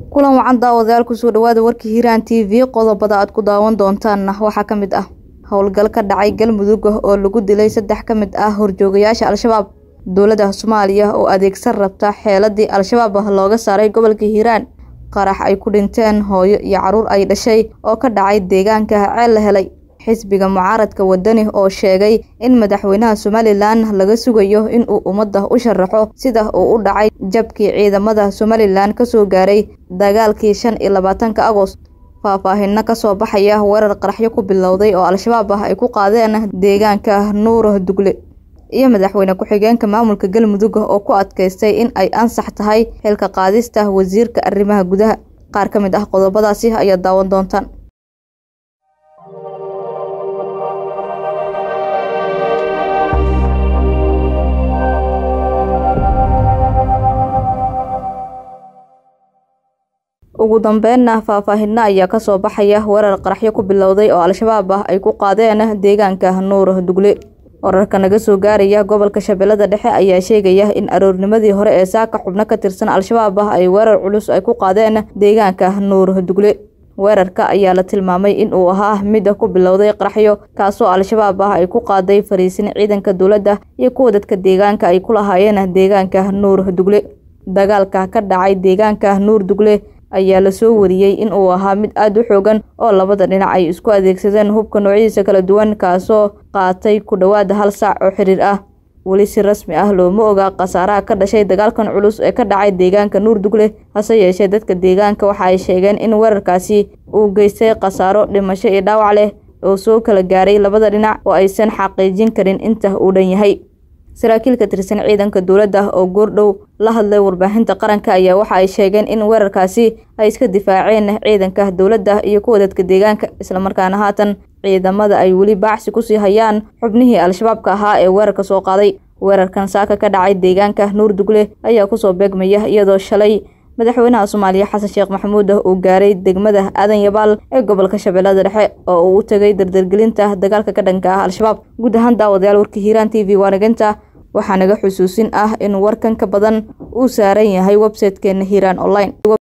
kulan wacan daawadayaal kusoo dhawaada warka hiiraan t v qodobada aad ku daawan doontaanna waxaa ka mid ah howlgal ka dhacay galmudug oo lagu dilay saddex ka mid ah horjoogayaasha al-shabaab dowladda soomaaliya oo adeegsan rabta xeeladii al-shabaab looga saaray gobolka hiiraan qarax ay ku dhinteen hooyo iyo caruur ay dhashay oo ka dhacay deegaanka ceel la helay xisbiga mucaaradka wadani oo sheegay in madaxweynaha somalilan laga sugayo inuu ummadda u sharaxo sida uu u dhacay jabkii ciidamada somalilan kasoo gaaray dagaalkii shan iyo labaatanka agost faahfaahinno kasoo baxaya weerar qaraxyo ku bilowday oo al-shabaab ah ay ku qaadeen deegaanka nuur dugle iyo madaxweyne ku-xigeenka maamulka galmudug oo ku adkaystay in ay ansax tahay xilka qaadista wasiirka arrimaha gudaha qaar ka mid ah qodobadaasi ayaad daawan doontaan ugu dambeynna faahfaahinno ayaa kasoo baxaya weerar qaraxyo ku bilowday oo al-shabaab ah ay ku qaadeen deegaanka nuur dugle wararka naga soo gaaraya gobolka shabeellada dhexe ayaa sheegaya in aroornimadii hore ee saaka xubno ka tirsan al-shabaab ah ay weerar culus ay ku qaadeen deegaanka nuur dugle weerarka ayaa la tilmaamay in uu ahaa mid ku bilowday qaraxyo kaasoo al-shabaab ah ay ku qaaday fariisin ciidanka dowladda iyo kuwa dadka deegaanka ay ku lahaayeen deegaanka nuur dugle dagaalka ka dhacay deegaanka nuur dugle ayaa lasoo wariyey in uu ahaa mid aada u xoogan oo labada dhinac ay isku adeegsadeen hubka noocyadiisa kala duwan kaasoo qaatay ku dhowaada hal saac oo xiriir ah weli si rasmi ah looma ogaa khasaaraha ka dhashay dagaalkan culus ee ka dhacay deegaanka nuur dugle hase yeeshee dadka deegaanka waxa ay sheegeen in weerarkaasi uu geystay khasaaro dhimasho iyo dhaawac leh oo soo kala gaaray labada dhinac oo aysan xaqiijin karin inta uu dhan yahay saraakiil ka tirsan ciidanka dowladda oo goordhow la hadlay warbaahinta qaranka ayaa waxa ay sheegeen in weerarkaasi ay iska difaaceen ciidanka dowladda iyo kuwa dadka deegaanka islamarkaana haatan ciidamada ay weli baacsi kusii hayaan xubnihii al-shabaabka ahaa ee weerarka soo qaaday weerarkan saaka ka dhacay deegaanka nuur dugle ayaa kusoo beegmaya iyadoo shalay madaxweynaha soomaaliya xasan sheekh maxamuud uu gaaray degmada aadan yabaal ee gobolka shabeellada dhexe oo uu u tegay dardargelinta dagaalka ka dhanka ah al-shabaab guud ahaan daawadayaal warka hiiraan t v waanaginta waxaa naga xusuusin ah in warkan ka badan uu saaran yahay website-keena hiiraan online